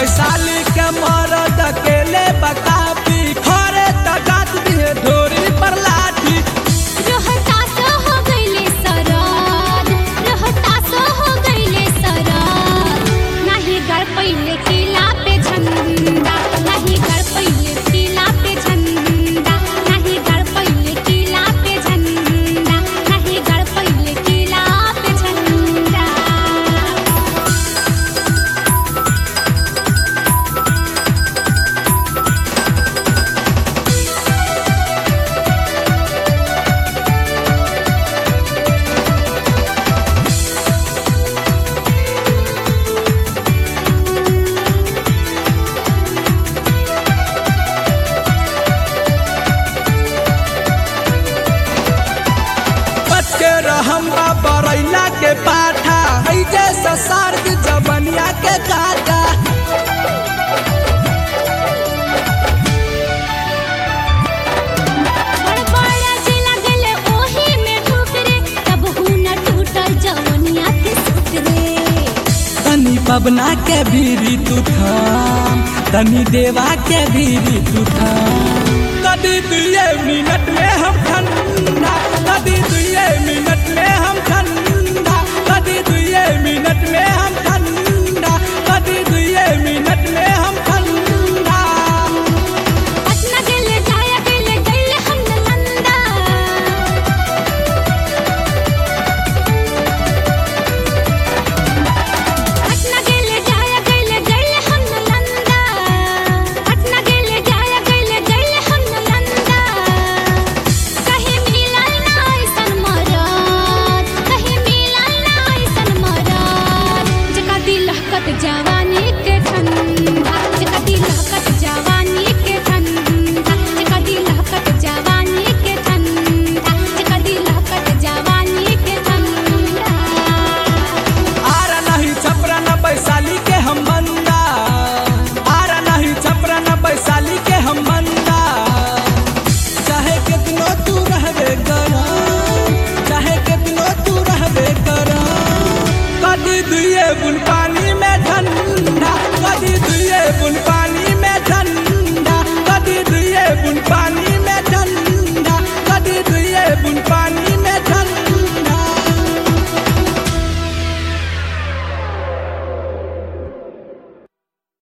वैशाली के मरद अकेले बकापी खरे तगात दिए ढोरी पर लाठी रोहतास हो गइले सराद रोहतास हो गइले सराद नाही गड़ पहिले किला पे झंडा नाही गड़ पहिले किला पे झंडा नाही गड़ पहिले किला पे झंडा नाही गड़ पहिले किला पे झंडा बच के रहम बरैला के पाठा है जैसा सर्द जबनिया के काटा बड़ बड़ा जे लगले ओही में ठुकरे तब हुन टूटल जवनिया के सुतरे तनी पबना के भीरी तू थाम तनी देवा के भीरी तू थाम कदी दुए मिनट में हम ठंडा कदी दुए मिनट में हम